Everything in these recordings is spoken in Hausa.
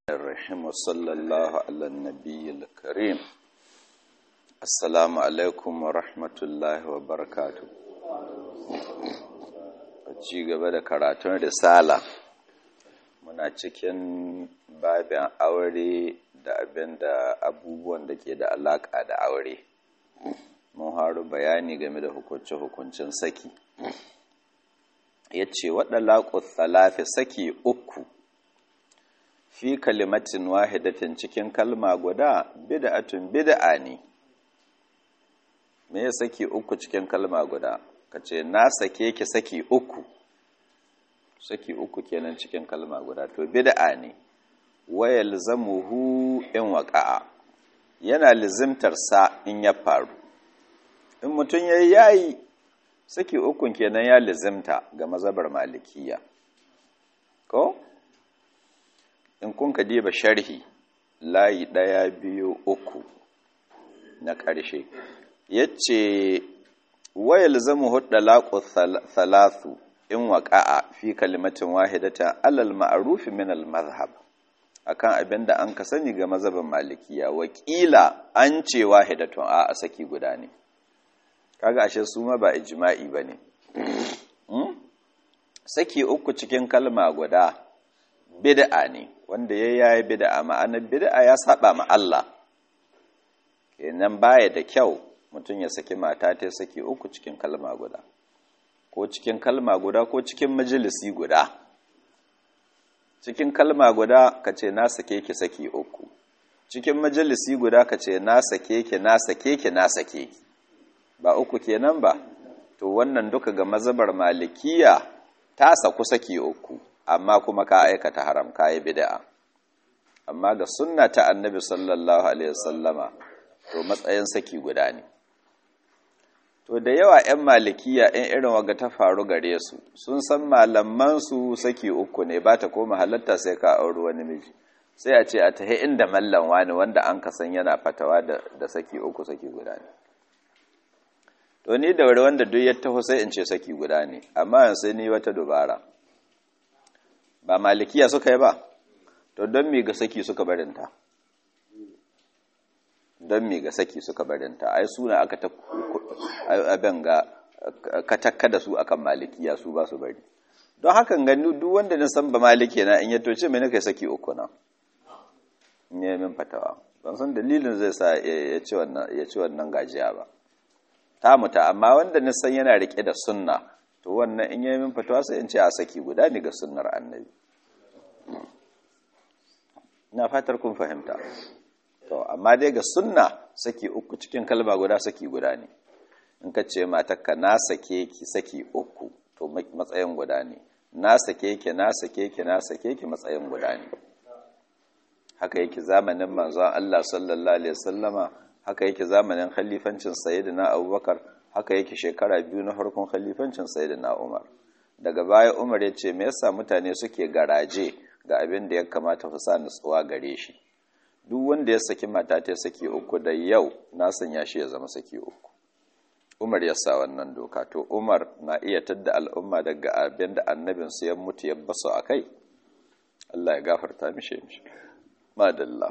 الرحيم وصلى الله على النبي الكريم السلام عليكم ورحمة الله وبركاته ci gaba da karatun risala muna cikin babin aure da abin da abubuwan da ke da alaƙa da aure mun haru bayani game da hukunce-hukuncin saki ya ce waɗa laƙus talafi saki uku fi kalimatin wahidatin cikin kalma guda bid'atun bid'a ne me ya saki uku cikin kalma guda ka ce na sake ki saki uku saki uku kenan cikin kalma guda to bid'a ne waya lizamuhu in waƙa'a yana lizimtar sa in ya faru in mutum ya yayi saki ukun kenan ya lizimta ga mazabar malikiya ko in kun ka diba sharhi layi ɗaya biyu uku na ƙarshe ya ce wayal zama hudda laƙo thalathu in waƙa'a fi kalimatin wahidata alal ma'arufi min al mazhab akan abin da an ka sani ga mazhabin malikiya wakila an ce wahidatun a saki guda ne kaga ashe su ma ba ijma'i bane saki uku cikin kalma guda bid'a ne wanda ya yayi bid'a ma'anar bid'a ya saba ma Allah kenan baya da kyau mutum ya saki mata ta saki uku cikin kalma guda ko cikin kalma guda ko cikin majalisi guda cikin kalma guda ka ce na sake ki saki uku cikin majalisi guda ka ce na sake ki na sake ki na sake ki ba uku kenan ba to wannan duka ga mazabar malikiya ta saku saki uku amma kuma ka aikata haram ka yi bid'a amma ga sunna ta annabi sallallahu alaihi wasallama to matsayin saki guda ne to da yawa 'yan malikiya 'yan irin waga ta faru gare su sun san malaman su saki uku ne ba ta koma halatta sai ka auri wani miji sai a ce a tahi inda mallan wani wanda an ka san yana fatawa da saki uku saki guda ne to ni da wuri wanda duk ya taho sai in ce saki guda ne amma yanzu sai ni wata dubara ba malikiya suka yi ba to don mi ga saki suka barinta don mi ga saki suka barinta ai suna aka ta abin ga katakka da su akan malikiya su ba su bari don hakan gani duk wanda na san ba maliki na in ya toce mai kai saki uku na ne min fatawa ban san dalilin zai sa ya ci wannan ya ci wannan gajiya ba ta muta amma wanda na san yana rike da sunna to wannan in yi min fatawa sai in ce a saki guda ne ga sunnar annabi ina fatar kun fahimta to amma dai ga sunna saki uku cikin kalma guda saki guda ne in ka ce matakka na sake ki saki uku to matsayin guda ne na sake ki na sake ki na sake ki matsayin guda ne haka yake zamanin manzon Allah sallallahu alaihi wasallama haka yake zamanin khalifancin sayyidina Abubakar haka yake shekara biyu na farkon khalifancin sayyidina Umar daga baya Umar ya ce me yasa mutane suke garaje ga abin da ya kamata su sa nutsuwa gare shi duk wanda ya saki mata ta saki uku da yau na sanya shi ya zama saki uku Umar ya sa wannan doka to Umar na iya tadda al'umma daga abin da annabin su ya mutu ya basu akai Allah ya gafarta mishi mishi madalla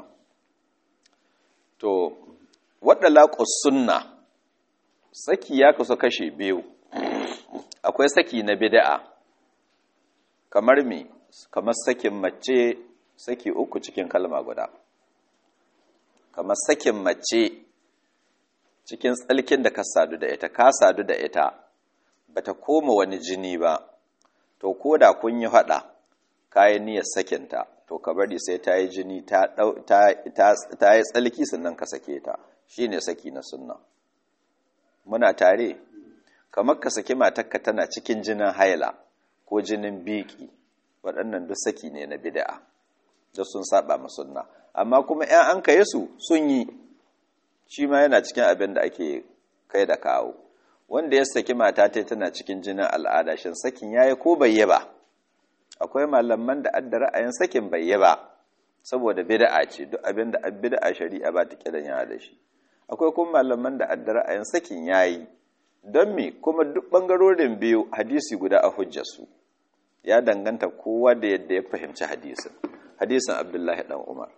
to wadda laƙus sunna saki ya kasu kashe biyu akwai saki na bida'a kamar me kamar sakin mace saki uku cikin kalma guda kamar sakin mace cikin tsalkin da ka sadu da ita ka sadu da ita bata koma wani jini ba to ko da kun yi haɗa kayan niyyar sakinta to ka bari sai ta yi jini ta yi tsalki sannan ka sake ta shi ne saki na sunna muna tare kamar ka saki matakka tana cikin jinin haila ko jinin biki waɗannan duk saki ne na bid'a da sun saba ma sunna amma kuma ‘yan an kaye su sun yi shi ma yana cikin abin da ake kai da kawo wanda ya saki mata ta tana cikin jinin al'ada shin sakin yayi ko bai yi ba akwai malaman da adda ra'ayin sakin bai yi ba saboda bid'a ce duk abin da bid'a shari'a ba ta kiran yana da shi akwai kuma malaman da adda ra'ayin sakin yayi don me kuma duk bangarorin biyu hadisi guda a hujjarsu ya danganta kowa da yadda ya fahimci hadisin hadisin abdullahi dan umar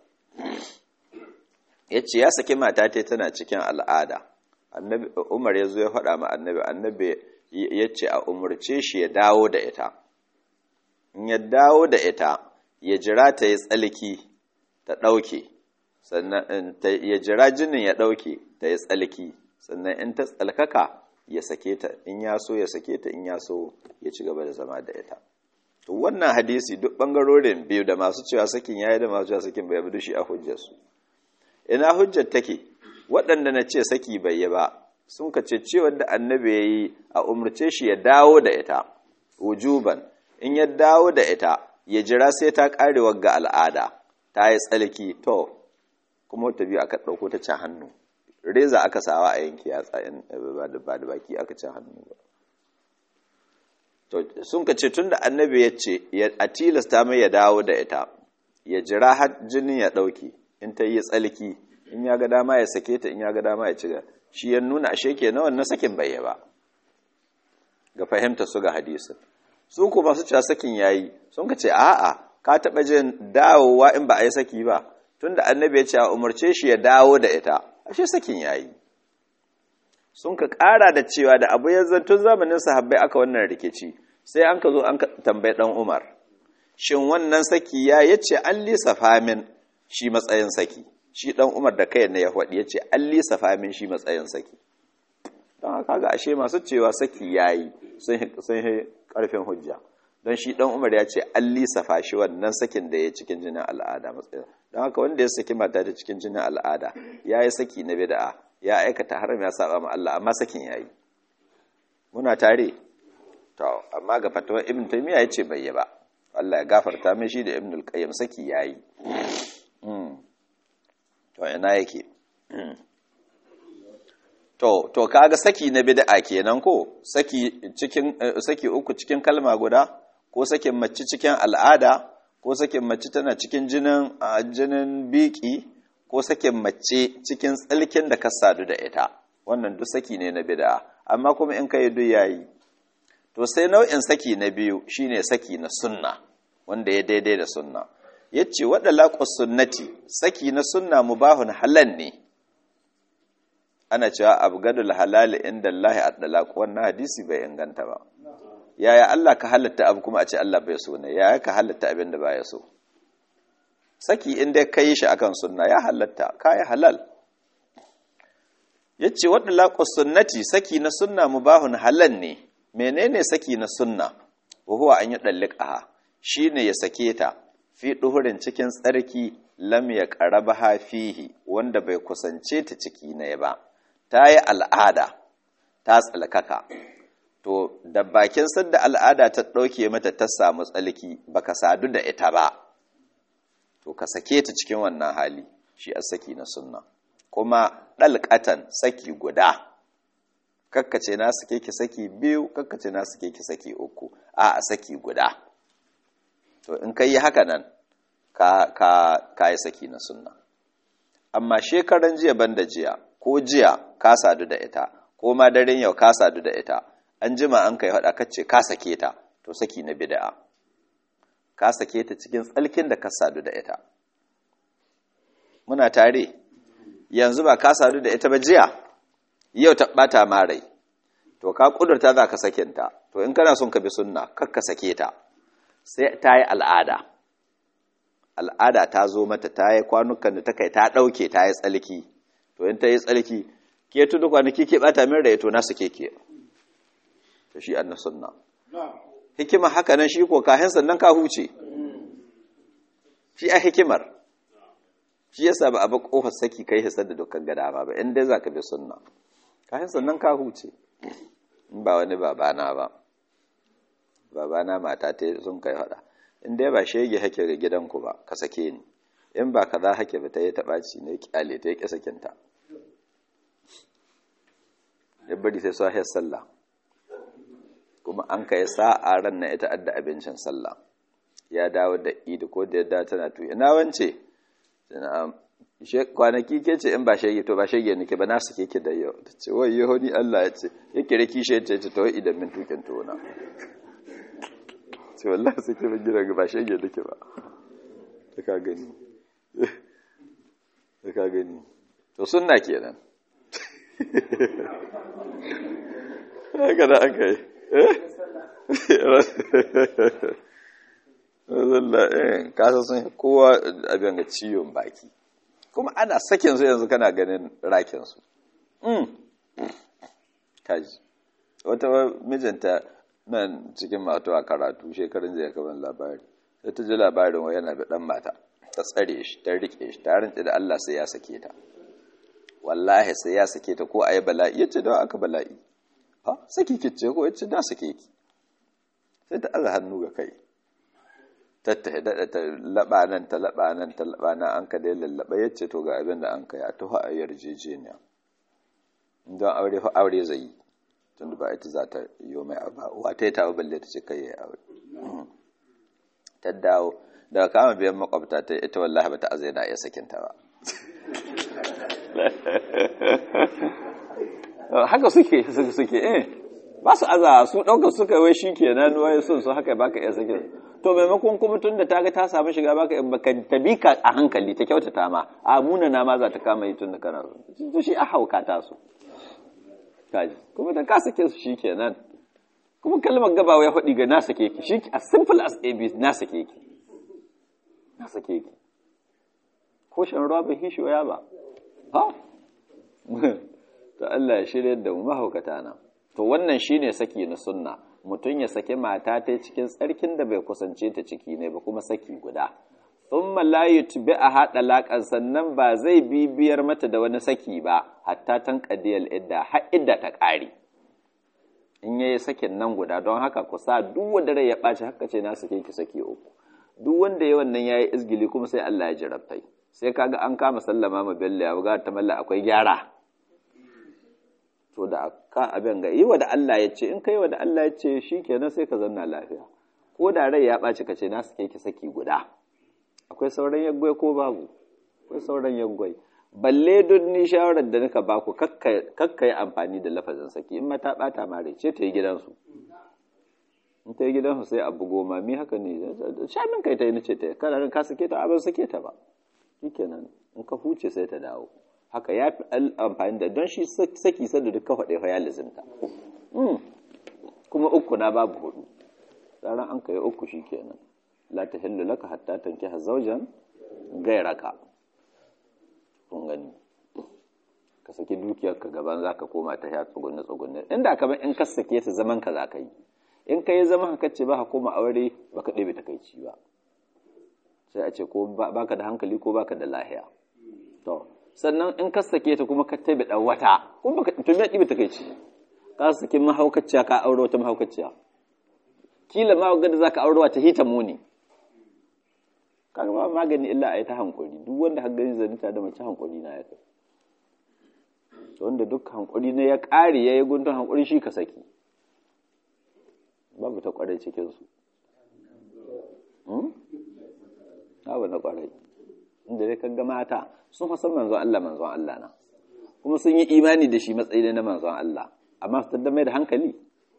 ya ce ya saki mata ta tana cikin al'ada umar ya zo ya faɗa ma annabi annabi ya ce a umarce shi ya dawo da ita in ya dawo da ita ya jira ta yi tsalki ta ɗauke sannan ya jira jinin ya ɗauke ta yi tsalki sannan in ta tsalkaka ya sake ta in ya so ya sake ta in ya so ya ci gaba da zama da ita to wannan hadisi duk bangarorin biyu da masu cewa sakin yayi da masu cewa sakin bai bi shi a hujjarsu ina hujjar take waɗanda na ce saki bai yi ba sun ka ce cewar da annabi ya yi a umarce shi ya dawo da ita wujuban in ya dawo da ita ya jira sai ta ƙare ga al'ada ta yi tsalki to kuma ta biyu aka ɗauko ta can hannu reza aka sawa a yanki yatsa ba da baki aka can hannu ba to sun ka ce tun da annabi ya ce a tilasta mai ya dawo da ita ya jira har jinin ya ɗauki in ta yi tsalki in ya ga dama ya sake ta in ya ga dama ya ci shi ya nuna ashe ke na wannan sakin bai ba ga fahimta su ga hadisin su kuma su cewa sakin yayi sun ka ce a'a ka taɓa jin dawowa in ba a yi saki ba tunda annabi ya ce a umarce shi ya dawo da ita ashe sakin yayi sun ka ƙara da cewa da abu ya tun zamanin sahabbai aka wannan rikici sai an ka zo an tambayi ɗan umar shin wannan saki ya yace an lissafa min shi matsayin saki shi ɗan umar da kai na ya faɗi ya ce an lissafa min shi matsayin saki don haka ga ashe masu cewa saki ya yi sun yi ƙarfin hujja don shi ɗan umar ya ce an lissafa shi wannan sakin da ya cikin jinin al'ada matsayin don haka wanda ya saki mata da cikin jinin al'ada ya yi saki na bida'a ya aikata haram ya saba ma Allah amma sakin ya yi muna tare to amma ga fatawar ibn taymiya ya ce bai yi ba Allah ya gafarta mai shi da ibn al-qayyim saki ya yi to ina yake to to kaga saki na bid'a kenan ko saki cikin saki uku cikin kalma guda ko sakin mace cikin al'ada ko sakin mace tana cikin jinin jinin biki ko sakin mace cikin tsalkin da ka sadu da ita wannan duk saki ne na bid'a amma kuma in kai duk yayi to sai nau'in saki na biyu shine saki na sunna wanda ya daidai da sunna yace wadda laqus sunnati saki na sunna mubahun halal ne ana cewa abgadul halal inda Allah at-talaq wannan hadisi bai inganta ba yaya Allah ka halatta abu kuma a ce Allah bai so ne yaya ka halatta abin da baya so saki inda kai shi akan sunna ya halatta kai halal yace wadda laqus sunnati saki na sunna mubahun halal ne menene saki na sunna wa huwa an yudallikaha shine ya sake ta fi duhurin cikin tsarki lam ya qaraba fihi wanda bai kusance ta ciki ne ba ta yi al'ada ta tsalkaka to da bakin sadda al'ada ta ɗauke mata ta samu tsalki baka sadu da ita ba to ka sake ta cikin wannan hali shi a saki na sunna kuma ɗalƙatan saki guda kakkace na sake ki saki biyu kakkace na sake ki saki uku a a saki guda to in ka yi haka nan ka, ka, ka yi saki na sunna amma shekaran jiya banda jiya ko jiya ka sadu da ita ko ma daren yau ka sadu da ita an jima an kai haɗa kacce ka sake ta to saki na bida'a ka sake ta cikin tsalkin da ka sadu da ita muna tare yanzu ba ka sadu da ita ba jiya yau ta ɓata marai to ka ƙudurta za ka sakinta to in kana son ka bi sunna kar ka sake ta sai ta yi al'ada al'ada ta zo mata ta yi kwanukan da ta kai ta ɗauke ta yi tsalki to in ta yi tsalki ke tudu kwanaki ke ɓata min rai to na suke ke to shi annas sunna hikima haka nan shi ko kahin sannan ka huce shi a hikimar shi yasa ba a ba kofar saki kai hisar da dukkan gada ba ba in dai za ka bi sunna kahin sannan ka huce in ba wani babana ba babana mata ta sun kai hada in dai ba shege hake ga gidanku ba ka sake ni in ba kaza hake ba ta yi taɓaci ne kyale ta yi ƙi sakinta ya bari sai sahiyar sallah kuma an kai sa'a ran na ita adda abincin sallah ya dawo da idi ko da yadda tana tuyi ina wance kwanaki ke ce in ba shege to ba shege nake ba na suke ki da yau ta ce wai yaho ni Allah ya ce ya kire kishe ta ce to idan min tukin tona ce wallahi suke ba gida ba shege nake ba ka gani ka gani to sunna kenan haka da aka yi eh kasa sun kowa abin ga ciwon baki kuma ana sakin su yanzu kana ganin rakin su kaji wata mijinta nan cikin mato a karatu shekarun zai kaban labari sai ta ji labarin wa yana da dan mata ta tsare shi ta rike shi ta rinci da Allah sai ya sake ta wallahi sai ya sake ta ko ayi bala'i yace da aka bala'i ha saki kice ko yace da sake ki sai ta aza hannu ga kai tattahe da ta laba nan ta laba nan ta laba nan an ka dai lallaba yace to ga abin da an kai a tuha a yarjejeniya don aure fa aure zai yi tunda ba ita za ta yi mai abu wa ta yi ta balle ta ce kai ya aure ta dawo daga kama biyan makwabta ta ita wallahi bata azai na iya sakinta ba haka suke suke suke eh ba su aza su ɗaukar suka wai shi ke nan wai sun su haka baka iya sakin to maimakon kuma tun da ta ga ta samu shiga baka baka ta bi ka a hankali ta kyautata ma a muna na ma za ta kama yi tun da kana to shi a hauka ta su kaji kuma da ka sake su shi kenan kuma kalmar gabawa ya faɗi ga na sake ki shi as simple as ab na sake ki na sake ki ko shan ruwa bai hishi ya ba ha to Allah ya shirya da mu mahaukata na to wannan shine saki na sunna mutum ya saki mata ta cikin tsarkin da bai kusance ta ciki ne ba kuma saki guda thumma la yutbi a hada laƙan sannan ba zai bibiyar mata da wani saki ba hatta tan qadiyal idda har idda ta ƙare in yayi sakin nan guda don haka ku sa duk wanda rai ya ɓaci haka ce na sake ki saki uku duk wanda ya wannan yayi izgili kuma sai Allah ya jarabtai sai kaga an kama sallama ma bello ya buga ta malla akwai gyara to da ka abin ga yi wa da Allah ya ce in kai wa da Allah ya ce shikenan sai ka zanna lafiya ko da rai ya ɓaci ka ce na sake ki saki guda akwai sauran yaggwai ko babu akwai sauran yaggwai balle duk ni shawarar da nika baku kakka yi amfani da lafazin saki in mata bata mare ce ta yi gidansu in ta yi gidansu sai abu goma mi haka ne sha min kai ta yi nace ta yi kana ka sake ta abin sake ta ba shikenan in ka huce sai ta dawo haka ya fi amfani da don shi saki sanda duk ka faɗe fa ya lizinta kuma uku na babu hudu tsaron an kai uku shikenan la ta hillu laka hatta tankiha zawjan gairaka kun gani ka saki dukiyarka gaban za ka koma ta ya tsugunne tsugunne inda ka in ka sake ta zaman ka za ka yi in ka yi zaman ka ce ba ka koma aure ba ka ɗebe takaici ba sai a ce ko baka da hankali ko baka da lahiya to sannan in ka sake ta kuma ka tabe dan wata kuma baka to me ɗebe takaici ka sake mahaukaciya ka aure wata mahaukaciya kila ma ga da zaka aure wata hita muni kaga ba magani illa a yi ta hankuri duk wanda har gani zanita da mace hankuri na ya kai wanda duk hankuri na ya ƙare ya yi guntun hankuri shi ka saki babu ta ƙwarai cikinsu babu na ƙwarai inda dai kaga mata sun fasan manzon Allah manzon Allah na kuma sun yi imani da shi matsayi na manzon Allah amma su taddamai da hankali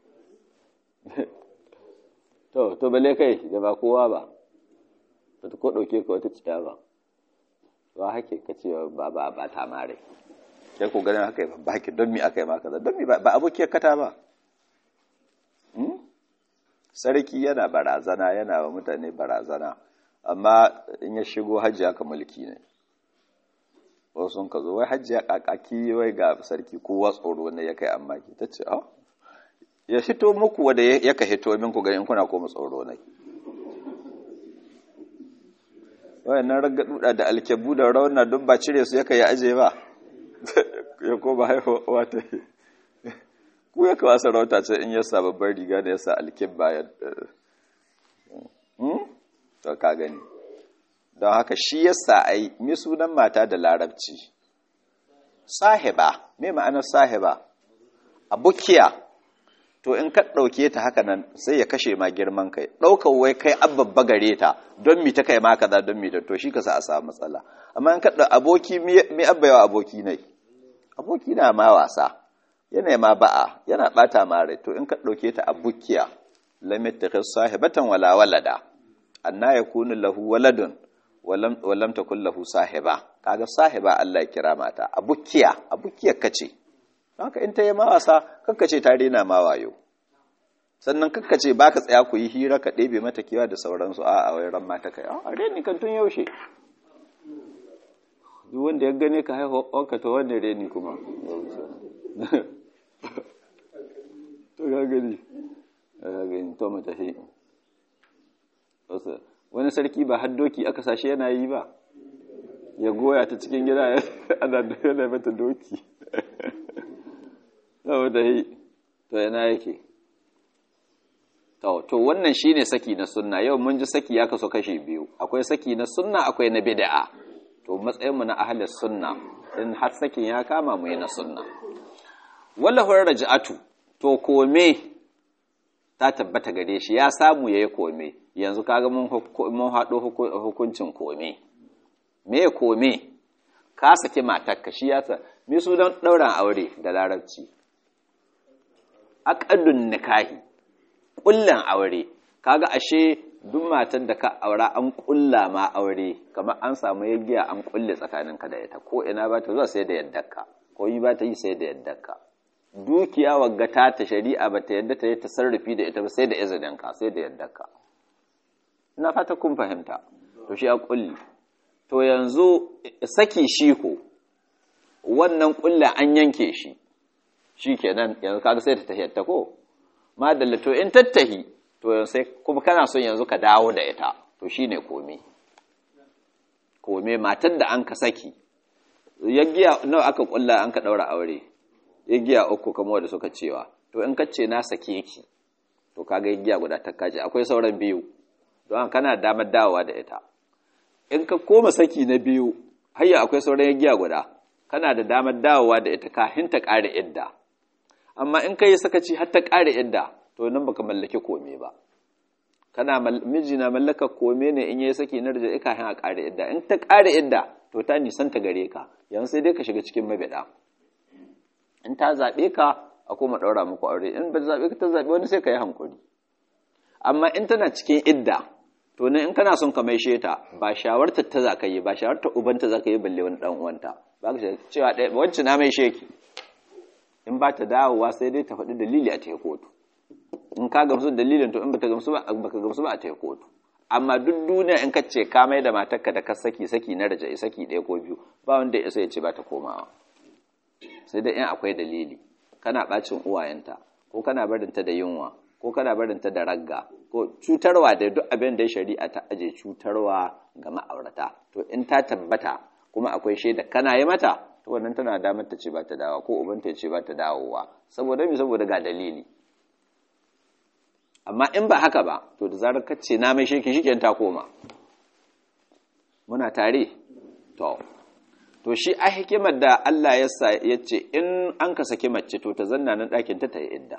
to to bale kai da ba kowa ba ba ta ko ɗauke ka wata ciya ba ba hake ka ce ba ba ba ta mare sai ko ganin haka ba hake don mi aka yi maka don mi ba abokiyar kata ba sarki yana barazana yana wa mutane barazana amma in ya shigo hajji aka mulki ne wasu sun ka zo wai hajji ya kakaki wai ga sarki kowa tsoro ne ya kai amma ki ta ce ya hito muku wanda ya ka hito min ku ga in kuna koma tsoro ne wayannan raggaduda da alkebu da rauna duk ba cire su yaka ya aje ba ya ko ba haihuwa ta yi ku ya kawo sarauta ce in yasa babbar riga da yasa alkebba ya to ka gani don haka shi yasa ai mi sunan mata da larabci sahiba me ma'anar sahiba abukiya to in ka ɗauke ta haka nan sai ya kashe ma girman kai ɗaukar wai kai ababba gare ta don mi ta kai ma kaza don mi ta to shi ka sa a samu matsala amma in ka ɗau aboki mi abba yawa aboki ne aboki na ma wasa yana ma ba'a yana ɓata ma rai to in ka ɗauke ta abukiya lam yattakhis sahibatan wala walada anna yakunu lahu waladun wallam ta kullahu sahiba kaga sahiba Allah ya kira mata abukiya abukiyar kace haka in ta yi mawasa kakkace ta rena ma wayo sannan kakkace baka tsaya ku yi hira ka ɗebe mata kiwa da sauransu a a wairan mata kai a reni kan tun yaushe duk wanda ya gane ka haihu wanka to wanne reni kuma to ga gani ga gani to mata shi wani sarki ba haddoki aka sashe yana yi ba ya goya ta cikin gida ana yana mata doki saboda yi to yana yake to wannan shine saki na sunna yau mun ji saki ya kaso kashe biyu akwai saki na sunna akwai na bid'a to matsayinmu na ahli sunna in har sakin ya kama mu yi na sunna wallahu raj'atu to kome ta tabbata gare shi ya samu yayi kome yanzu kaga mun mun hado hukuncin kome me kome ka saki matarka shi yasa me su don dauran aure da larabci aqdun nikahi kullan aure kaga ashe duk matan da ka aura an kulla ma aure kamar an samu yaggiya an kulle tsakaninka da ita ko ina ba ta zuwa sai da yaddarka ko yi ba ta yi sai da yaddarka dukiya wagga ta ta shari'a ba ta yadda ta yi tasarrufi da ita ba sai da izininka sai da yaddarka ina fata kun fahimta to shi a kulli to yanzu saki shi ko wannan kulla an yanke shi shi kenan yanzu kaga sai ta tahiyyata ko madalla to in tattahi to sai kuma kana son yanzu ka dawo da ita to shine kome kome matar da an ka saki yaggiya nawa aka kulla an ka daura aure yaggiya uku kamar wanda suka cewa to in ka ce na sake ki to kaga yaggiya guda ta kaje akwai sauran biyu don kana damar dawowa da ita in ka koma saki na biyu hayya akwai sauran yaggiya guda kana da damar dawowa da ita kafin ta ƙare idda amma in ka yi sakaci har ta ƙare idda to nan baka mallaki kome ba kana miji na mallaka kome ne in yayi saki na rajai kafin a ƙare idda in ta ƙare idda to ta nisan ta gare ka yanzu sai dai ka shiga cikin mabida in ta zaɓe ka a koma ɗaura muku aure in ba zaɓe ka ta zaɓe wani sai ka yi hankuri amma in tana cikin idda to ne in kana son ka maishe ta ba shawartar ta za ka yi ba shawartar ubanta za ka yi balle wani ɗan uwanta ba ka cewa ɗaya wancan na maishe ki in ba ta dawowa sai dai ta faɗi dalili a ta kotu in ka gamsu dalilin to in bata gamsu ba baka gamsu ba a ta kotu amma duk duniya in ka ce ka mai da matarka da ka saki saki na raja'i saki ɗaya ko biyu ba wanda ya isa ya ce ba ta komawa sai dai in akwai dalili kana bacin uwayenta ko kana barinta da yunwa ko kana barinta da ragga ko cutarwa da duk abin da shari'a ta aje cutarwa ga ma'aurata to in ta tabbata kuma akwai shaida kana yi mata to wannan tana damar ta ce ba ta dawo ko ubanta ya ce ba ta dawowa saboda me saboda ga dalili amma in ba haka ba to da zarar ka ce na mai sheki shi ta koma muna tare to to shi a hikimar da Allah ya sa ya ce in an ka saki mace to ta zanna nan ɗakin ta ta yi idda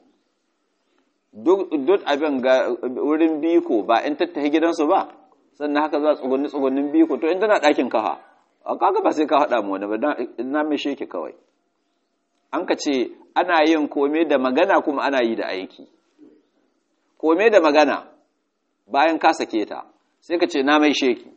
duk abin ga wurin biko ba in tattahi gidansu ba sannan haka za tsugunni tsugunnin biko to in tana ɗakin kafa a kaga ba sai ka haɗa mu wani ba na mai sheki kawai an ka ce ana yin kome da magana kuma ana yi da aiki kome da magana bayan ka sake ta sai ka ce na mai sheki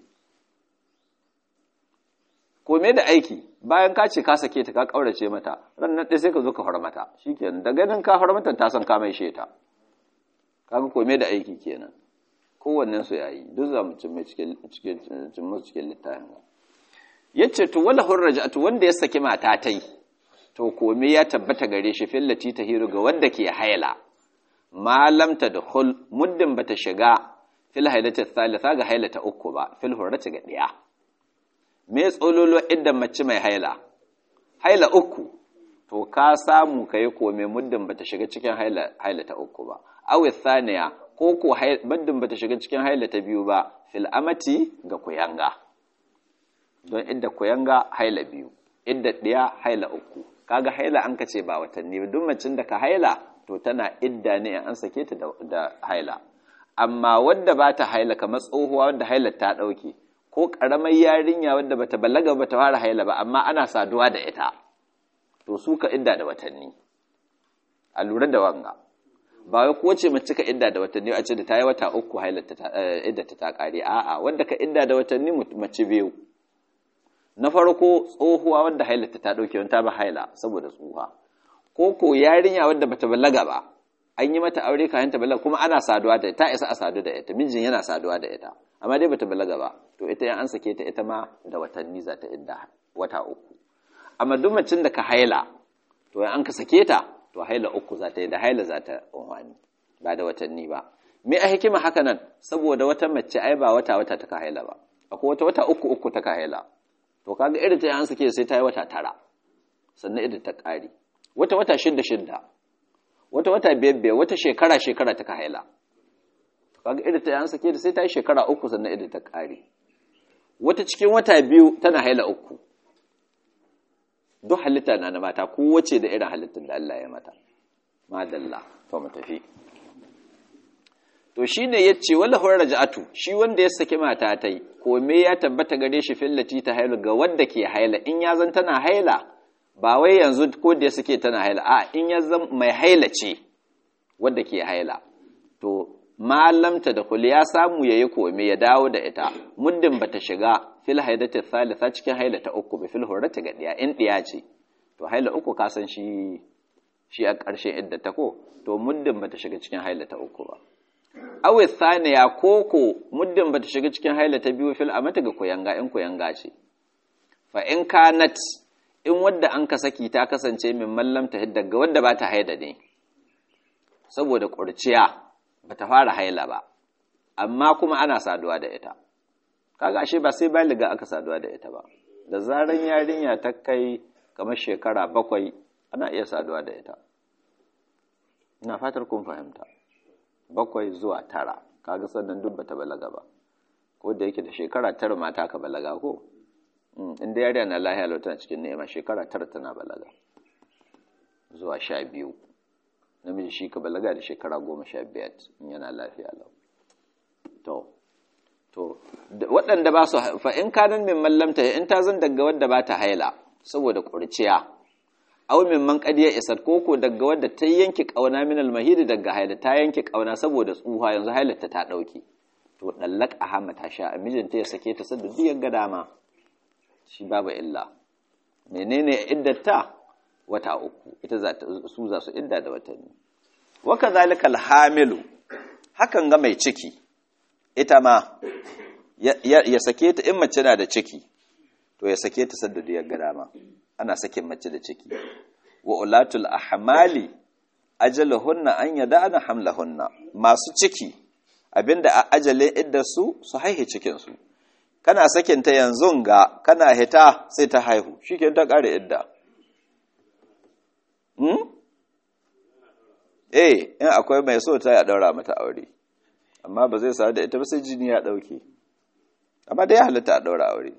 kome da aiki bayan ka ce ka sake ta ka kaurace mata ran nan sai ka zo ka mata shikenan da ganin ka mata ta san ka mai sheta kaga kome da aiki kenan kowannen su yayi duk za mu cin mai cikin cikin cikin littafin yace to wala hurrajatu wanda ya saki mata tai to kome ya tabbata gare shi fillati tahiru ga wanda ke haila malam tadkhul muddin bata shiga fil hailati thalitha ga hailata uku ba fil hurrati ga diya me tsololo idan mace mai haila haila uku to ka samu kai kome muddin bata shiga cikin haila hailata uku ba awi thaniya ko ko muddin bata shiga cikin hailata biyu ba fil amati ga kuyanga don idda kuyanga haila biyu idda diya haila uku kaga haila an kace ba watanni ba duk macin da ka haila to tana idda ne an sake ta da haila amma wadda ba ta haila kamar tsohuwa wadda haila ta dauke ko karamar yarinya wadda bata balaga bata fara haila ba amma ana saduwa da ita to su ka idda da watanni a lura da wanga ba wai kowace mace ka idda da watanni a ce da ta yi wata uku hailata idda ta kare a'a wanda ka idda da watanni mace biyu na farko tsohuwa wanda hailata ta dauke wani ta ba haila saboda tsohuwa ko ko yarinya wadda bata balaga ba an yi mata aure kayan ta balaga kuma ana saduwa da ta isa a sadu da ita mijin yana saduwa da ita amma dai bata balaga ba to ita yan an sake ta ita ma da watanni za ta idda wata uku amma duk macin da ka haila to an ka sake ta to haila uku za ta yi da haila za ta unwani ba da watanni ba me a hikima haka nan saboda wata mace ai ba wata wata ta ka haila ba akwai wata wata uku uku ta ka haila to kaga irin ta an sake sai ta yi wata tara sannan irin ta ƙari wata wata shidda shidda wata wata biyar biyar wata shekara shekara ta ka haila kaga irin ta an sake da sai ta yi shekara uku sannan irin ta ƙari wata cikin wata biyu tana haila uku duk halitta na na mata kowace da irin halittar da Allah ya mata madalla to mu tafi to shine yace wala hur raja'atu shi wanda ya saki mata tai ko me ya tabbata gare shi fillati ta haila ga wanda ke haila in ya zan tana haila ba wai yanzu ko da suke tana haila a in ya zan mai haila ce wanda ke haila to malamta da kul ya samu yayi kome ya dawo da ita muddin bata shiga fil haidati thalitha cikin haila ta uku bi fil hurrati ga diya in diya ce to haila uku ka san shi shi a ƙarshen idda ta ko to muddin bata shiga cikin haila ta uku ba awi thaniya koko muddin bata shiga cikin haila ta biyu fil amata ga koyanga in koyanga ce fa in kanat in wadda an ka saki ta kasance min mallam ta hidda ga wadda ba ta haida ne saboda ƙurciya ba ta fara haila ba amma kuma ana saduwa da ita kaga ashe ba sai baliga aka saduwa da ita ba da zaran yarinya ta kai kamar shekara bakwai ana iya saduwa da ita ina fatar kun fahimta bakwai zuwa tara kaga sannan duk bata balaga ba ko da yake da shekara tara mata ka balaga ko inda yariya na lahiya lau tana cikin nema shekara tara tana balaga zuwa sha biyu namiji shi ka balaga da shekara goma sha biyar in yana lafiya lau to to waɗanda ba su fa in kanan min mallamta in ta zan daga wadda ba ta haila saboda ƙurciya aw min man qadiya isat koko daga wadda ta yanke kauna min almahidi daga haila ta yanke kauna saboda tsuha yanzu hailarta ta dauke to dallak ahama ta sha mijinta ya sake ta sadda duk ga dama shi babu illa menene iddata wata uku ita za ta su za su idda da watanni wa kadhalika alhamilu hakan ga mai ciki ita ma ya sake ta in mace na da ciki to ya sake ta sadda duk ga dama ana sakin mace da ciki wa ulatul ahmali ajaluhunna an yada'na hamlahunna masu ciki abinda a ajalin idda su su haihe cikin su kana sakin ta yanzu ga kana hita sai ta haihu shikenan ta kare idda hmm eh in akwai mai so ta ya daura mata aure amma ba zai sa da ita ba sai jini ya dauke amma dai ya halatta a daura aure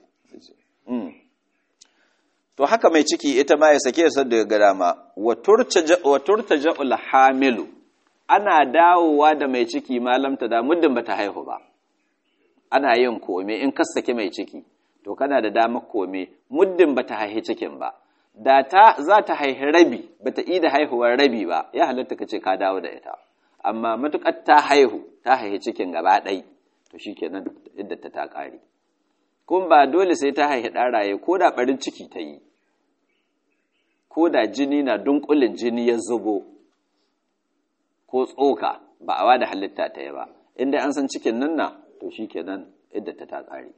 to haka mai ciki ita ma ya sake sa daga dama wa turtaja'ul hamilu ana dawowa da mai ciki malamta da muddin bata haihu ba ana yin kome in ka sake mai ciki to kana da damar kome muddin bata haihi cikin ba da ta za ta haihi rabi bata ida haihuwar rabi ba ya halatta ka ce ka dawo da ita amma matukar ta haihu ta haihi cikin gaba ɗai to shikenan idda ta ta ƙare kun ba dole sai ta haihi ɗaraye ko da ɓarin ciki ta yi ko da jini na dunkulin jini ya zubo ko tsoka ba a wada halitta ta yi ba inda an san cikin nan na to shi kenan idda ta ta ƙare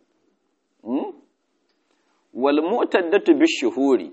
wal mu'taddatu bishuhuri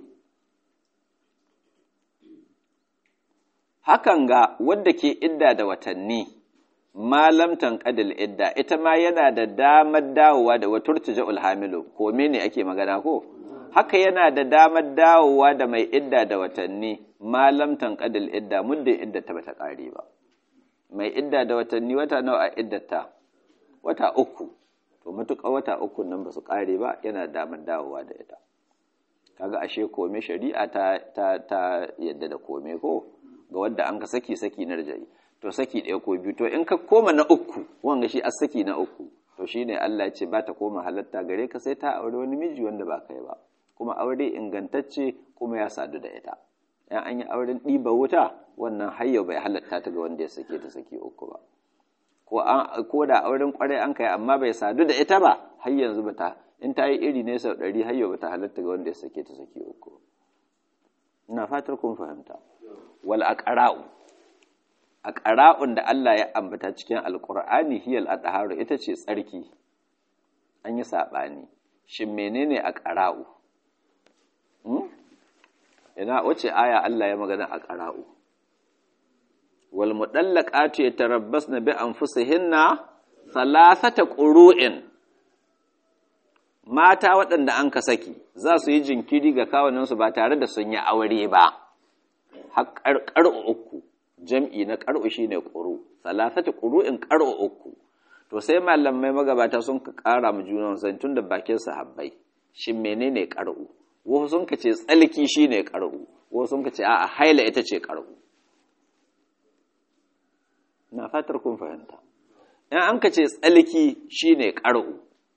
hakan ga wadda ke idda da watanni malam tanqadil idda ita ma yana da damar dawowa da waturtija'ul hamilu ko ne ake magana ko haka yana da damar dawowa da mai idda da watanni malam tanqadil idda muddin idda ta bata kare ba mai idda da watanni wata nawa a iddata wata uku to matuƙa wata uku nan ba su kare ba yana da damar dawowa da ita kaga ashe kome shari'a ta ta ta yadda da kome ko ga wanda an ka saki saki na rajai to saki ɗaya ko biyu to in ka koma na uku wanga shi a saki na uku to shine Allah ya ce ba ta koma halatta gare ka sai ta aure wani miji wanda ba kai ba kuma aure ingantacce kuma ya sadu da ita in an yi auren ɗiba wuta wannan hayyau bai halatta ta ga wanda ya sake ta saki uku ba ko da auren kwarai an kai amma bai sadu da ita ba har yanzu ba ta in ta yi iri ne sau ɗari hayyau ba ta halatta ga wanda ya sake ta saki uku ina fatar kun fahimta wal aqra'u aqra'un da Allah ya ambata cikin alqur'ani hiyal adharu ita ce tsarki an yi sabani shin menene aqra'u hmm? ina wace aya Allah ya magana aqra'u wal mudallaqatu yatarabbasna bi anfusihinna thalathata qurun mata waɗanda an ka saki za su yi jinkiri ga kawuninsu ba tare da sun yi aure ba har uku jam'i na ƙar'u shi ne ƙuru salasati ƙuru'in ƙar'u uku to sai malamai magabata sun ka ƙara mu junan san tun da bakin sahabbai shin menene ƙar'u wasu sun ka ce tsalki shi ne ƙar'u wasu sun ka ce a'a haila ita ce ƙar'u na fatar kun fahimta in an ka ce tsalki shi ne ƙar'u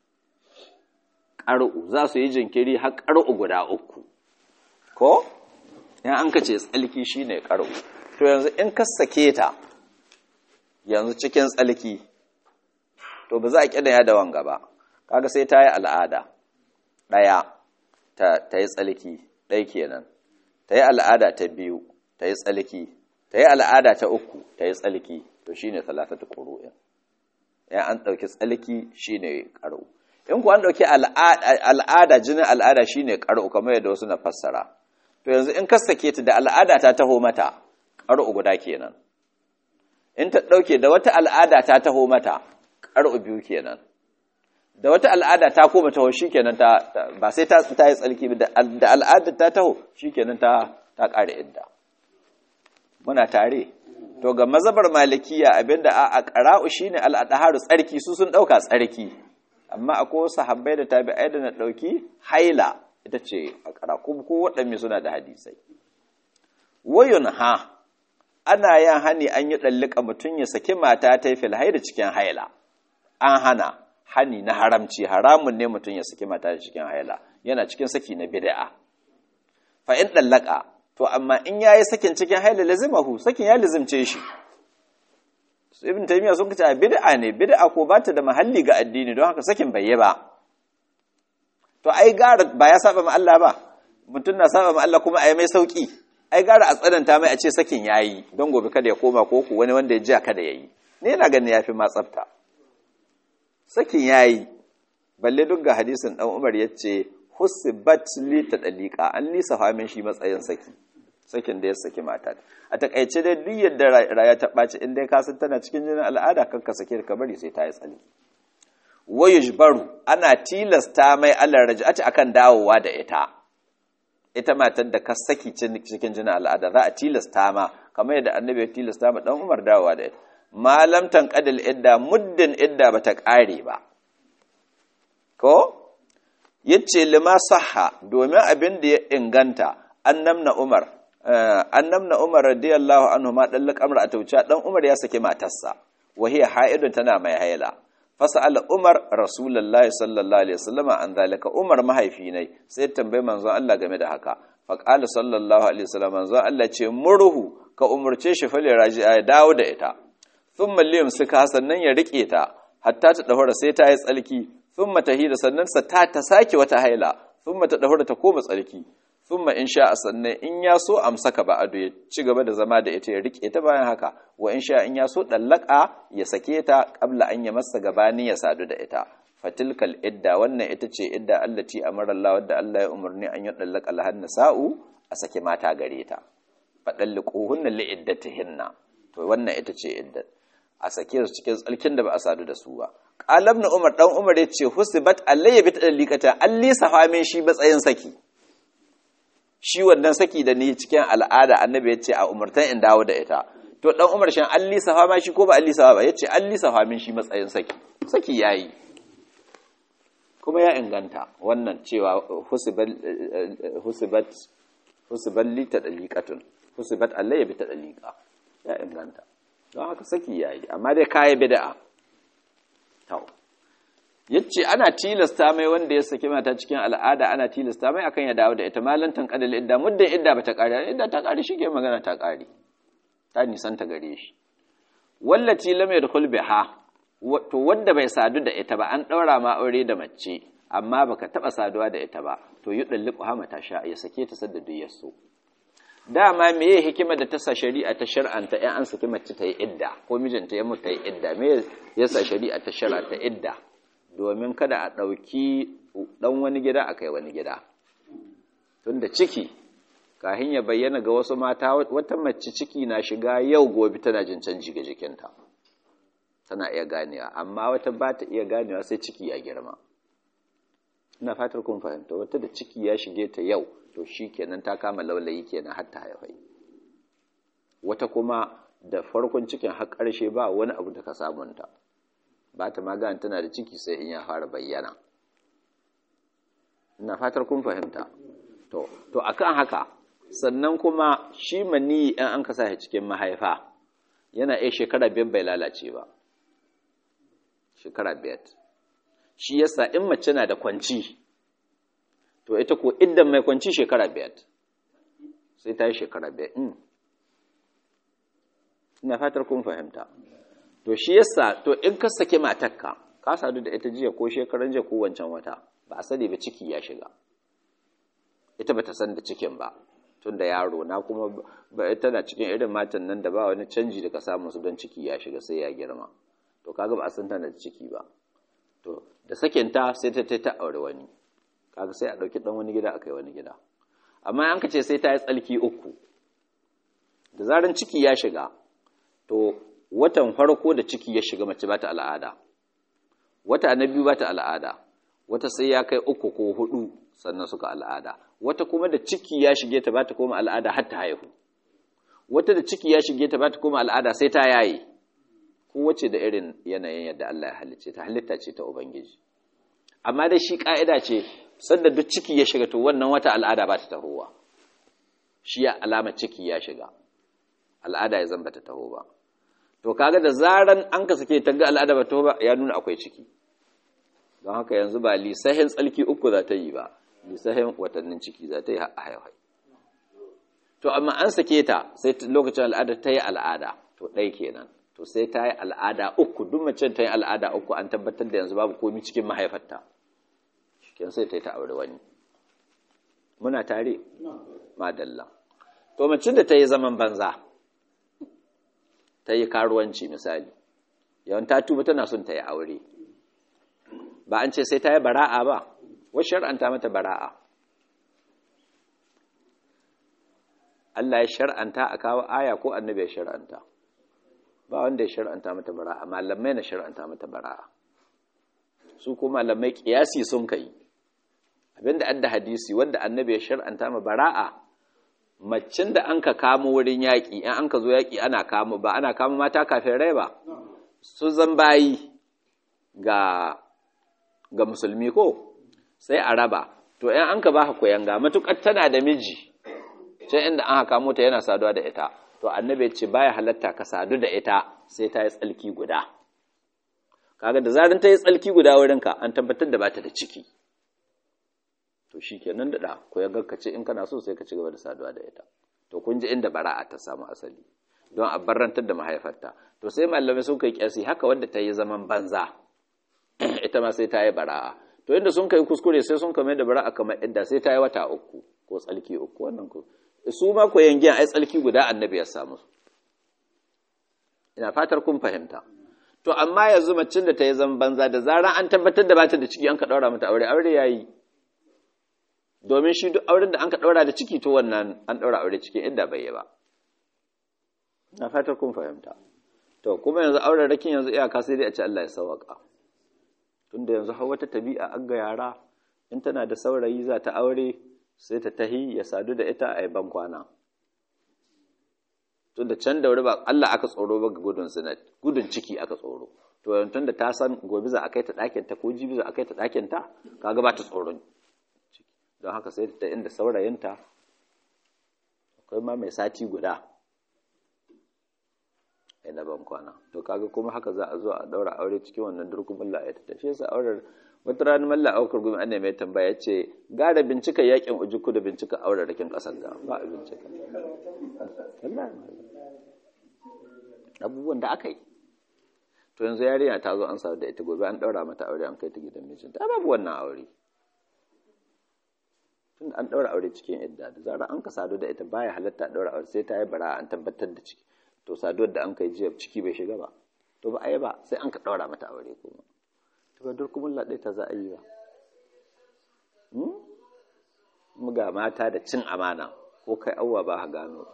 ƙar'u za su yi jinkiri har ƙar'u guda uku ko in an ka ce tsalki shi ne ƙar'u to yanzu in ka sake ta yanzu cikin tsalki to ba za a ƙidaya da wanga ba kaga sai ta yi al'ada ɗaya ta yi tsalki ɗai kenan ta yi al'ada ta biyu ta yi tsalki ta yi al'ada ta uku ta yi tsalki to shi ne talatata ƙuru'in ya an ɗauki tsalki shi ne ƙaru in ku an ɗauki al'ada jinin al'ada shi ne ƙaru kamar yadda wasu na fassara to yanzu in ka sake ta da al'ada ta taho mata ƙaru guda kenan in ta ɗauke da wata al'ada ta taho mata ƙaru biyu kenan da wata al'ada ta koma taho shi kenan ta ba sai ta yi tsalki da al'ada ta taho shi kenan ta ƙare idda muna tare to ga mazabar malikiya abinda a ƙara'u shi ne al'adaharu tsarki su sun ɗauka tsarki amma akwai wasu habbai da tabi'ai da na ɗauki haila ita ce a ƙara ko waɗanne suna da hadisai wayun ha ana yin hani an yi ɗallika mutum ya saki mata ta yi filhai da cikin haila an hana hani na haramci haramun ne mutum ya saki mata cikin haila yana cikin saki na bid'a fa in ɗallaka to amma in yayi sakin cikin haila lazimahu sakin ya lazimce shi ibn taymiya sun kace bid'a ne bid'a ko ba ta da mahalli ga addini don haka sakin bai yi ba to ai gara ba ya saba ma Allah ba mutum na saba ma Allah kuma ai mai sauki ai gara a tsananta mai a ce sakin yayi don gobe kada ya koma ko ku wani wanda ya ji kada yayi ne yana ganin yafi ma tsafta sakin yayi balle duk ga hadisin dan Umar yace husibat li tadliqa an lisa famin shi matsayin saki sakin da ya saki mata a takaice dai duk yadda raya ta ɓaci in dai ka san tana cikin jinin al'ada kan ka sake ka bari sai ta yi tsali wayushbaru ana tilasta mai Allah raj'ati akan dawowa da ita ita matar da ka saki cikin jinin al'ada za a tilasta ma kamar yadda annabi ya tilasta ma dan Umar dawowa da ita malam tanqadil idda muddin idda bata kare ba ko yace lima sahha domin abin da ya inganta annamna Umar annamna Umar radiyallahu anhu ma dan lakamar a tauce dan Umar ya saki matarsa wa hiya haidun tana mai haila fasala Umar rasulullahi sallallahu alaihi wasallam an zalika Umar mahaifi ne sai tambaye manzon Allah game da haka fa qala sallallahu alaihi wasallam manzon Allah ce murhu ka umurce shi fale raji'a ya dawo da ita thumma liyum suka sannan ya rike ta hatta ta dahura sai ta yi tsalki thumma tahira sannan sa ta ta sake wata haila thumma ta dahura ta koma tsalki thumma in sha sannan in ya so amsaka ba ado ya ci gaba da zama da ita ya rike ta bayan haka wa in sha in ya so dallaka ya sake ta qabla an ya masa gabani ya sadu da ita fatilkal idda wannan ita ce idda allati amara Allah wadda Allah ya umarni an yi dallaka lahan sa'u a sake mata gare ta fadalliquhunna li iddatihinna to wannan ita ce iddat a sake su cikin tsalkin da ba a sadu da su ba qalabna umar dan umar ya ce husibat alayya bi tadallikata alli sahamin shi batsayin saki shi wannan saki da ni cikin al'ada annabi ya ce a umartan in dawo da ita to dan umar shan an lisafa ma shi ko ba an lisafa ba ya ce an lisafa min shi matsayin saki saki ya yi kuma ya inganta wannan cewa husibat li ta ɗaliƙatun husibat Allah ya bi ta ɗaliƙa ya inganta don haka saki ya yi amma dai kayi bida'a yace ana tilasta mai wanda ya saki mata cikin al'ada ana tilasta mai akan ya dawo da ita malantan kadal idda muddin idda bata kare idda ta kare shi ke magana ta kare ta nisan ta gare shi wallati lam yadkhul biha to wanda bai sadu da ita ba an daura ma aure da mace amma baka taba saduwa da ita ba to yudalliqu ha mata sha ya sake ta sadda duk yaso dama meye hikima da ta sa shari'a ta shar'anta in an saki mace ta yi idda ko mijinta ya mutu ta yi idda me yasa shari'a ta shar'anta idda domin kada a ɗauki ɗan wani gida a kai wani gida tunda ciki kahin ya bayyana ga wasu mata wata mace ciki na shiga yau gobe tana jin canji ga jikinta tana iya ganewa amma wata ba ta iya ganewa sai ciki ya girma ina fatar kun fahimta wata da ciki ya shige ta yau to shi kenan ta kama laulayi kenan har ta haifai wata kuma da farkon cikin har ƙarshe ba wani abu da ka samunta ba ta magana tana da ciki sai in ya fara bayyana ina fatar kun fahimta to to akan haka sannan kuma shi mani in an ka sa cikin mahaifa yana iya shekara biyar bai lalace ba shekara biyar shi yasa in mace na da kwanci to ita ko idan mai kwanci shekara biyar sai ta yi shekara biyar ina fatar kun fahimta to shi yasa to in ka sake matakka ka sadu da ita jiya ko shekaran jiya ko wancan wata ba a sani ba ciki ya shiga ita bata san da cikin ba tun da yaro na kuma ba tana cikin irin matan nan da ba wani canji da ka samu su don ciki ya shiga sai ya girma to kaga ba a san tana da ciki ba to da sakinta sai ta ta aure wani kaga sai a ɗauki ɗan wani gida a kai wani gida amma an ka ce sai ta yi tsalki uku da zaran ciki ya shiga to watan farko da ciki ya shiga mace ba ta al'ada wata na biyu ba ta al'ada wata sai ya kai uku ko hudu sannan suka al'ada wata kuma da ciki ya shige ta ba ta koma al'ada har ta haihu wata da ciki ya shige ta ba ta koma al'ada sai ta yaye kowace da irin yanayin yadda Allah ya halicce ta halitta ce ta ubangiji amma da shi ka'ida ce sanda duk ciki ya shiga to wannan wata al'ada ba ta tahowa shi ya alama ciki ya shiga al'ada ya zamba ta taho ba to kaga da zaran an ka sake ta ga al'ada ba taho ba ya nuna akwai ciki don haka yanzu ba lisahin tsalki uku za ta yi ba lisahin watannin ciki za ta yi haihai to amma an sake ta sai lokacin al'ada ta yi al'ada to ɗai kenan to sai ta yi al'ada uku duk mace ta yi al'ada uku an tabbatar da yanzu babu komi cikin mahaifarta shiken sai ta yi ta aure wani muna tare madalla to mace da ta yi zaman banza ta yi karuwanci misali yawan ta tuba tana son ta yi aure ba an ce sai ta yi bara'a ba wasu shar'anta mata bara'a Allah ya shar'anta a kawo aya ko annabi ya shar'anta ba wanda ya shar'anta mata bara'a malamai na shar'anta mata bara'a su ko malamai kiyasi sun kai abinda adda hadisi wanda annabi ya shar'anta ma bara'a macin da an ka kamo wurin yaƙi in an ka zo yaƙi ana kamo ba ana kamo mata kafin rai ba su zan bayi ga ga musulmi ko sai a raba to in an ka ba ka koyanga matukar tana da miji can inda an haka mota yana saduwa da ita to annabi ce baya halatta ka sadu da ita sai ta yi tsalki guda kaga da zarin ta yi tsalki guda wurinka an tabbatar da bata da ciki to shi kenan da da ko ya ce in kana so sai ka ci gaba da saduwa da ita to kun ji inda bara'a ta samu asali don a barrantar da mahaifarta to sai malamai sun kai kyasi haka wanda ta yi zaman banza ita ma sai ta yi bara'a to inda sun kai kuskure sai sun kame da bara'a kamar idda sai ta yi wata uku ko tsalki uku wannan ko su ma koyan giyan ai tsalki guda annabi ya samu ina fatar kun fahimta to amma yanzu macin da ta yi zaman banza da zaran an tabbatar da bata da ciki an ka daura mata aure aure yayi domin shi duk auren da an ka daura da ciki to wannan an daura aure cikin inda bai yi ba ina fatar kun fahimta to kuma yanzu auren rakin yanzu iyaka sai dai a ce Allah ya sauka tunda yanzu har wata tabi'a an ga yara in tana da saurayi za ta aure sai ta tahi ya sadu da ita a ban kwana tun da can da wuri ba Allah aka tsoro ba ga gudun zinat gudun ciki aka tsoro to tun da ta san gobe za a kai ta ɗakin ta ko jibi za a kai ta ɗakin ta kaga ba ta tsoron ciki don haka sai ta inda saurayinta akwai ma mai sati guda ina ban kwana to kaga kuma haka za a zo a daura aure cikin wannan durkumin la'ayata ta shi yasa auren wata rana malla aukar gumi an mai tambaya ya ce gara bincika yakin ujuku da bincika auren rakin kasar ga ba a bincika abubuwan da aka yi to yanzu yarinya ta zo an sa da ita gobe an daura mata aure an kai ta gidan mijinta babu wannan aure tunda an daura aure cikin idda da zarar an ka sadu da ita baya halatta daura aure sai ta yi bara an tabbatar da ciki to saduwar da an kai jiya ciki bai shiga ba to ba a yi ba sai an ka daura mata aure kuma to ba durkumin laɗe ta za a yi ba mu ga mata da cin amana ko kai awwa ba ha gano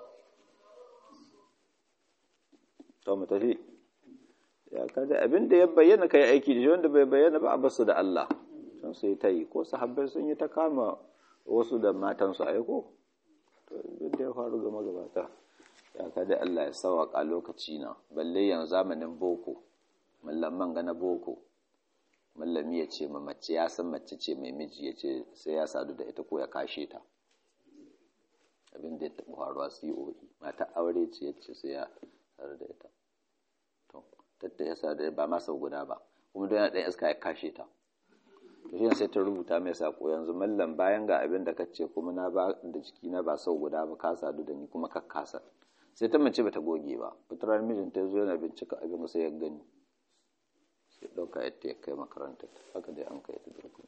to mu tafi ya kada abin da ya bayyana kai aiki da shi wanda bai bayyana ba a basu da Allah sun sai ta yi ko sahabbai sun yi ta kama wasu da matansu a ko to da ya faru ga magabata ya kada Allah ya sawaka lokaci na balle yanzu zamanin boko mallaman ga na boko mallami ya ce ma mace ya san mace ce mai miji ya ce sai ya sadu da ita ko ya kashe ta abin da ya taɓa faruwa COE mata aure ce ya ce sai ya sadu da ita to tatta ya sadu ba ma sau guda ba kuma don yana ɗan iska ya kashe ta to shi sai ta rubuta mai sako yanzu mallam bayan ga abin da kace kuma na ba da jiki na ba sau guda ba ka sadu da ni kuma ka kasa sai ta mace bata goge ba fitar mijinta ya zo yana bincika abin sai ya gani sai ɗauka yadda ya kai makaranta haka dai an kai ta durkun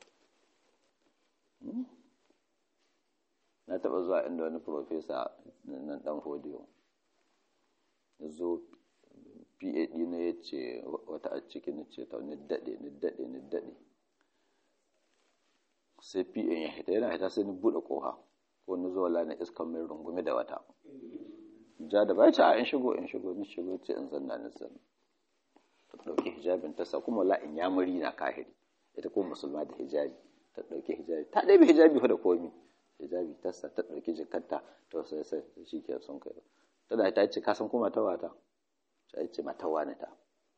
na taɓa zuwa inda wani profesa nan ɗan hodiyo ya zo pad na ya ce wata a ciki ni ce ta ni daɗe ni daɗe ni daɗe sai pad ya hita yana hita sai ni buɗe ƙoha ko ni zo wala na iskan mai rungume da wata ja da bai ce a in shigo in shigo ni shigo ce in zanna ni zanna ta ɗauki hijabin ta sa kuma la'in ya muri na kahiri ita kuma musulma da hijabi ta ɗauki hijabi ta ɗaya hijabi fa da komi hijabi ta sa ta ɗauki jikarta to sai sai shi ke sun kai tana ta ce ka san kuma ta wata ta ce mata wani ta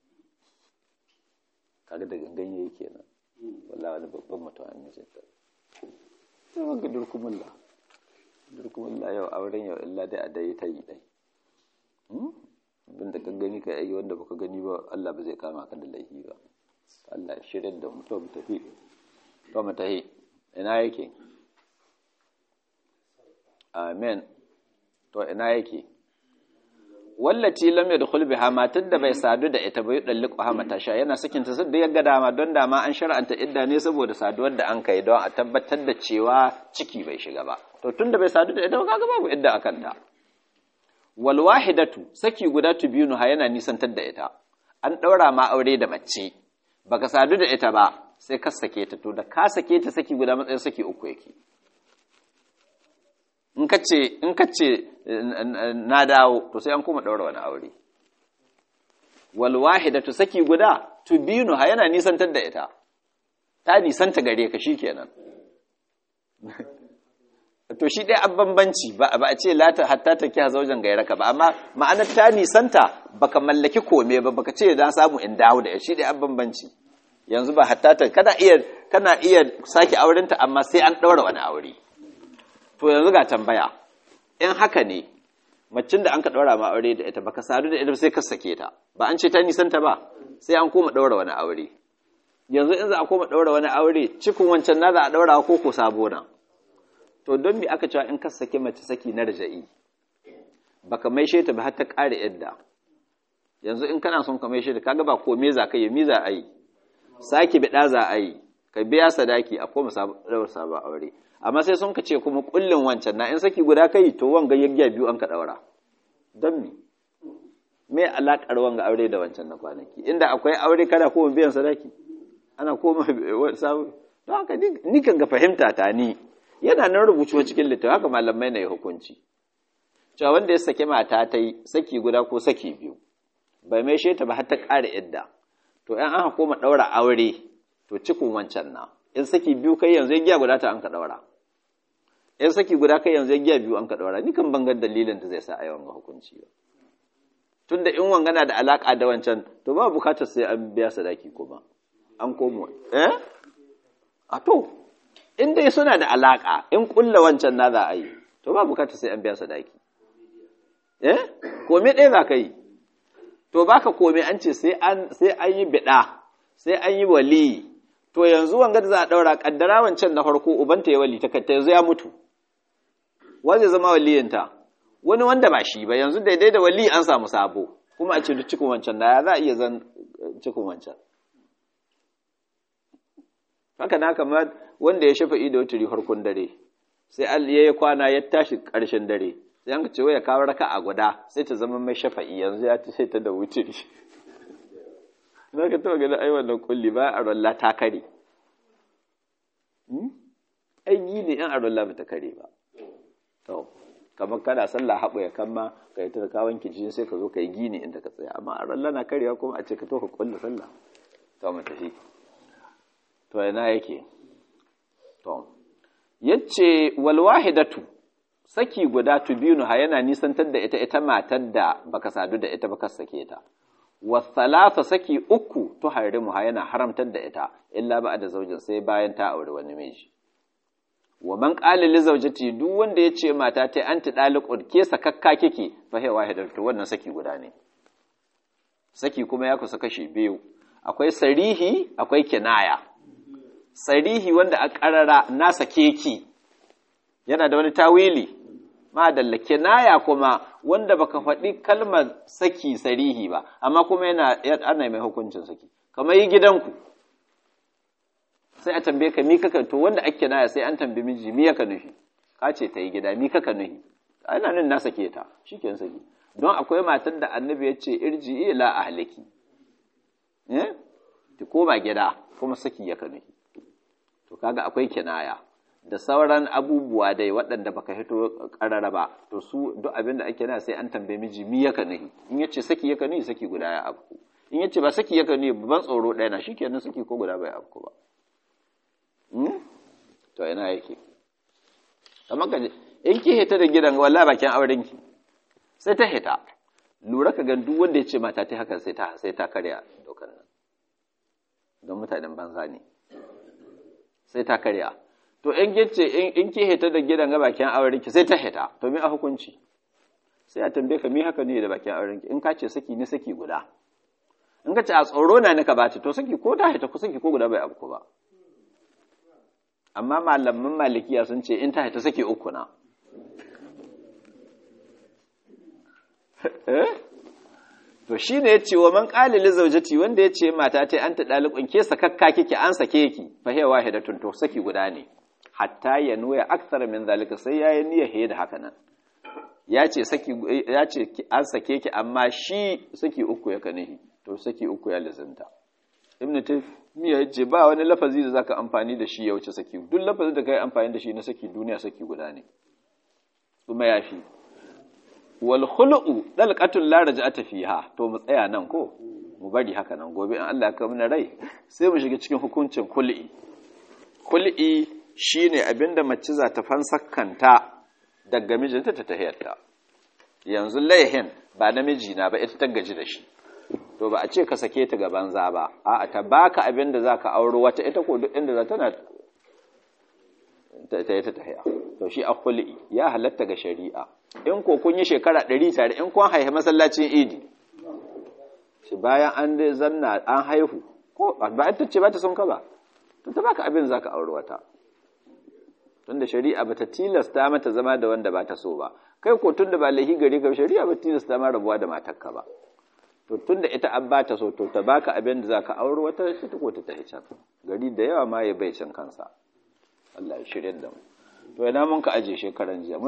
kaga da gangan yayi kenan wallahi wani babban mutum an yi jinta sai wanga durkumulla durkumulla yau auren yau illa dai a dai ta yi dai abin da ka gani ka yi wanda baka gani ba Allah ba zai kama ka da laifi ba Allah ya shirya da mu to mu tafi to mu tafi ina yake amen to ina yake wallati lam yadkhul biha matar da bai sadu da ita bai dalliqu ha matasha yana sakin ta sadda yaga dama don dama an shar'anta idda ne saboda saduwar da an kai don a tabbatar da cewa ciki bai shiga ba to tunda bai sadu da ita ba kaga babu idda akan ta wal wahidatu saki guda tubinu ha yana nisantar da ita an daura ma aure da mace baka sadu da ita ba sai ka sake ta to da ka sake ta saki guda matsayin saki uku yake in ka ce in ka ce na dawo to sai an kuma daura wani aure wal wahidatu saki guda tubinu ha yana nisantar da ita ta nisanta gare ka shikenan to shi dai an bambanci ba a ce lata hatta ta kiya zaujen gairaka ba amma ma'anar ta nisanta baka mallaki kome ba baka ce na samu in dawo da shi dai an bambanci yanzu ba hatta ta kana iya kana iya sake aurenta amma sai an daura wani aure to yanzu ga tambaya in haka ne macin da an ka daura ma aure da ita baka sadu da ita sai ka sake ta ba an ce ta nisanta ba sai an koma daura wani aure yanzu in za a koma daura wani aure cikin wancan na za a daura ko ko sabo na to don me aka cewa in ka sake mace saki na raja'i baka maishe ta ba har ta ƙare yadda yanzu in kana son ka maishe ta kaga ba ko me za ka yi me za a yi sake bida za a yi ka biya sadaki a koma sabon sabon aure amma sai sun ka ce kuma kullin wancan na in saki guda kai to wanga yaggiya biyu an ka daura don me me alakar wanga aure da wancan na kwanaki inda akwai aure kada koma biyan sadaki ana koma sabon don haka ni kan ga fahimta ta ni yana nan rubucewa cikin littafi haka malamai na yi hukunci cewa wanda ya saki mata ta yi saki guda ko saki biyu bai mai sheta ba har ta ƙara idda to in an koma ɗaura aure to cikin wancan na in saki biyu kai yanzu ya giya guda ta an ka ɗaura in saki guda kai yanzu ya giya biyu an ka ɗaura ni kan bangar dalilin da zai sa a yi wanga hukunci ba tunda in wangana da alaƙa da wancan to ba bukatar sai an biya sadaki kuma an komo eh a to in dai suna da alaƙa in ƙulla wancan na za a yi to ba bukata sai an biya sadaki eh kome ɗaya za ka yi to baka komai an ce sai an sai an yi bida sai an yi wali to yanzu wanga da za a daura kaddara wancan na farko ubanta ya wali ta kanta yanzu ya mutu wa zai zama waliyinta wani wanda ba shi ba yanzu daidai da wali an samu sabo kuma a ce duk cikin wancan da ya za a iya zan cikin wancan haka na kamar wanda ya shafa ido wuturi farkon dare sai Allah ya yi kwana ya tashi ƙarshen dare sai an ce ya kawo raka a guda sai ta zama mai shafa'i yanzu ya ta ta da wuturi na ka taɓa gani ai wannan kulli ba a rolla ta kare ai ne yan a rolla ba ta kare ba to kamar kana sallah haɓa ya kama ka yi ta kawon kijin sai ka zo ka yi gini inda ka tsaya amma a rolla na karewa kuma a ce ka to ka kulla sallah to mu tafi to ina yake to yace wal wahidatu saki guda tubinu ha yana nisantar da ita ita matar da baka sadu da ita baka sake ta wasalasa saki uku to harimu ha yana haramtar da ita illa ba da zaujin sai bayan ta aure wani miji wa man qala li zawjati duk wanda yace mata ta anti daliqud ke sakakka kike fa hay wahidatu wannan saki guda ne saki kuma ya kusa kashi biyu akwai sarihi akwai kinaya sarihi wanda a ƙarara na sake ki yana da wani tawili madalla kinaya kuma wanda baka faɗi kalmar saki sarihi ba amma kuma yana ana mai hukuncin saki kamar yi gidanku sai a tambaye ka mi kaka to wanda ake kinaya sai an tambaye miji mi yaka nufi ka ce ta yi gida mi kaka nufi ana nan na sake ta shikenan saki don akwai matar da annabi ya ce irji ila ahliki eh ki koma gida kuma saki yaka nufi to kaga akwai kinaya da sauran abubuwa dai waɗanda baka hito ƙarara ba to su duk abin da ake na sai an tambaye miji mi yaka nahi in yace saki yaka nahi saki guda ya afku in yace ba saki yaka nahi ban tsoro ɗaya na shikenan saki ko guda bai afku ba to ina yake kamar ka in ki hita da gidan wallahi bakin auren ki sai ta hita lura ka ga duk wanda ya ce mata ta haka sai ta sai ta karya dokan nan don mutanen banza ne sai ta karya to in gice in ki hita da gidan ga bakin auren ki sai ta hita to me a hukunci sai a tambaye ka me haka ne da bakin auren ki in ka ce saki ne saki guda in ka ce a tsoro na nika bace to saki ko ta hita ko saki ko guda bai abu ba amma malaman malikiya sun ce in ta hita saki uku na to shi ne ya ce wa man ƙalili zaujati wanda ya ce mata ta an ta ɗaliƙun ke sakakka kike an sake ki fa hewa wahidatun to saki guda ne hatta ya nuya aksar min zalika sai ya yi niyyar he da haka nan ya ce saki ya ce an sake ki amma shi saki uku ya kanihi to saki uku ya lizinta ibn taymiya ya ce ba wani lafazi da zaka amfani da shi ya wuce saki duk lafazin da kai amfani da shi na saki duniya saki guda ne kuma ya fi wal khulu'u dalqatul la raj'ata fiha to mu tsaya nan ko mu bari haka nan gobe in Allah ya kawo mana rai sai mu shiga cikin hukuncin khul'i khul'i shine abinda mace za ta fansakanta daga mijinta ta tahiyarta yanzu laihin ba namiji na ba ita ta gaji da shi to ba a ce ka sake ta ga banza ba a'a ta baka abinda zaka auro wata ita ko duk inda za tana ta yi ta tahiya to shi a khul'i ya halatta ga shari'a in ko kun yi shekara ɗari tare in kun haihu masallacin idi shi bayan an dai zanna an haihu ko ba ita ce ba ta son ka ba to ta baka abin zaka aure wata tunda shari'a bata tilasta mata zama da wanda ba ta so ba kai ko tunda ba lahi gari ka shari'a ba tilasta ma rabuwa da matarka ba to tunda ita an ba ta so to ta baka abin da zaka aure wata ita ko ta tafi can gari da yawa ma ya bai can kansa Allah ya shirye da mu to ina mun ka aje shekaran jiya